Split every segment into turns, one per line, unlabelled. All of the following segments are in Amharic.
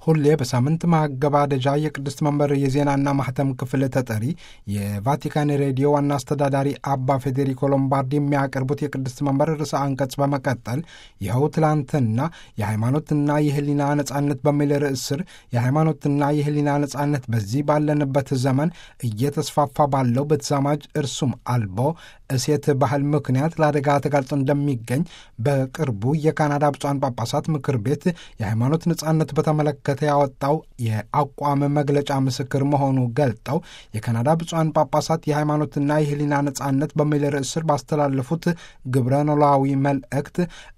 ሁሌ በሳምንት ማገባደጃ የቅድስት መንበር የዜናና ማህተም ክፍል ተጠሪ የቫቲካን ሬዲዮ ዋና አስተዳዳሪ አባ ፌዴሪኮ ሎምባርዲ የሚያቀርቡት የቅድስት መንበር ርዕሰ አንቀጽ በመቀጠል ይኸው ትላንትና የሃይማኖትና የህሊና ነጻነት በሚል ርዕስ ስር የሃይማኖትና የህሊና ነጻነት በዚህ ባለንበት ዘመን እየተስፋፋ ባለው በተዛማጅ እርሱም አልቦ እሴት ባህል ምክንያት ለአደጋ ተጋልጦ እንደሚገኝ በቅርቡ የካናዳ ብፁዓን ጳጳሳት ምክር ቤት የሃይማኖት ነጻነት በተመለከተ ያወጣው የአቋም መግለጫ ምስክር መሆኑ ገልጠው የካናዳ ብፁዓን ጳጳሳት የሃይማኖትና የህሊና ነጻነት በሚል ርዕስ ስር ባስተላለፉት ግብረ ኖላዊ መልእክት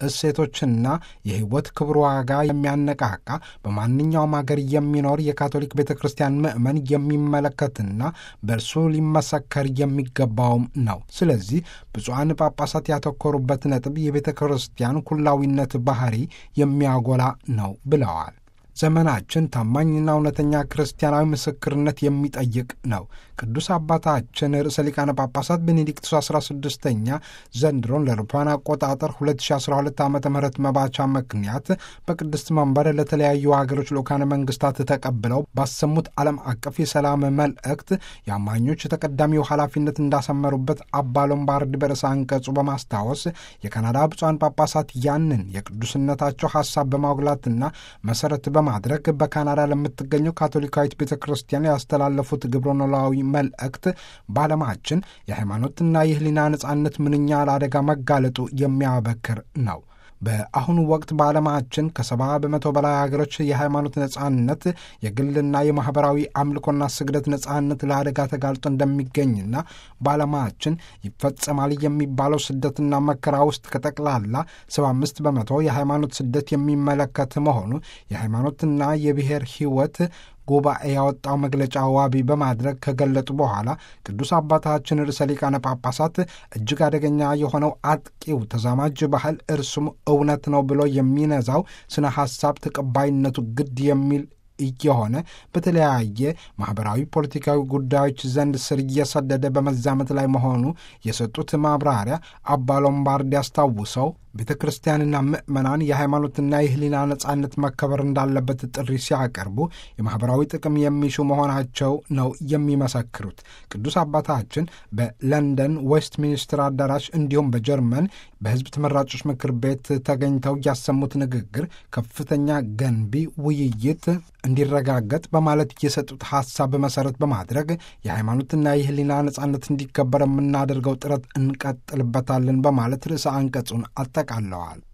እሴቶችና የህይወት ክብር ዋጋ የሚያነቃቃ በማንኛውም ሀገር የሚኖር የካቶሊክ ቤተ ክርስቲያን ምዕመን የሚመለከትና በእርሱ ሊመሰከር የሚገባውም ነው። ስለዚህ ብፁዓን ጳጳሳት ያተኮሩበት ነጥብ የቤተ ክርስቲያን ኩላዊነት ባህሪ የሚያጎላ ነው ብለዋል። ዘመናችን ታማኝና እውነተኛ ክርስቲያናዊ ምስክርነት የሚጠይቅ ነው። ቅዱስ አባታችን ርዕሰ ሊቃነ ጳጳሳት ቤኔዲክቱስ 16ኛ ዘንድሮን ለአውሮፓውያን አቆጣጠር 2012 ዓ ም መባቻ ምክንያት በቅድስት መንበር ለተለያዩ ሀገሮች ልዑካነ መንግስታት ተቀብለው ባሰሙት ዓለም አቀፍ የሰላም መልእክት የአማኞች ተቀዳሚው ኃላፊነት እንዳሰመሩበት አባ ሎምባርድ በርዕሰ አንቀጹ በማስታወስ የካናዳ ብፁዓን ጳጳሳት ያንን የቅዱስነታቸው ሐሳብ በማጉላትና መሠረት በማድረግ በካናዳ ለምትገኘው ካቶሊካዊት ቤተ ክርስቲያን ያስተላለፉት ግብረ ኖላዊ መልእክት በዓለማችን የሃይማኖትና የህሊና ነጻነት ምንኛ ለአደጋ መጋለጡ የሚያበክር ነው። በአሁኑ ወቅት በዓለማችን ከሰባ በመቶ በላይ ሀገሮች የሃይማኖት ነጻነት፣ የግልና የማኅበራዊ አምልኮና ስግደት ነጻነት ለአደጋ ተጋልጦ እንደሚገኝና በዓለማችን ይፈጸማል የሚባለው ስደትና መከራ ውስጥ ከጠቅላላ ሰባ አምስት በመቶ የሃይማኖት ስደት የሚመለከት መሆኑ የሃይማኖትና የብሔር ሕይወት ጉባኤ ያወጣው መግለጫ ዋቢ በማድረግ ከገለጡ በኋላ ቅዱስ አባታችን ርዕሰ ሊቃነ ጳጳሳት እጅግ አደገኛ የሆነው አጥቂው ተዛማጅ ባህል እርሱም እውነት ነው ብሎ የሚነዛው ስነ ሐሳብ ተቀባይነቱ ግድ የሚል እየሆነ በተለያየ ማኅበራዊ፣ ፖለቲካዊ ጉዳዮች ዘንድ ስር እየሰደደ በመዛመት ላይ መሆኑ የሰጡት ማብራሪያ አባ ሎምባርዲ ያስታውሰው ቤተ ክርስቲያንና ምዕመናን የሃይማኖትና የህሊና ነጻነት መከበር እንዳለበት ጥሪ ሲያቀርቡ የማኅበራዊ ጥቅም የሚሹ መሆናቸው ነው የሚመሰክሩት። ቅዱስ አባታችን በለንደን ዌስት ሚኒስትር አዳራሽ እንዲሁም በጀርመን በሕዝብ ተመራጮች ምክር ቤት ተገኝተው ያሰሙት ንግግር ከፍተኛ ገንቢ ውይይት እንዲረጋገጥ በማለት የሰጡት ሐሳብ መሠረት በማድረግ የሃይማኖትና የህሊና ነጻነት እንዲከበር የምናደርገው ጥረት እንቀጥልበታለን በማለት ርዕሰ አንቀጹን አጠቃለዋል።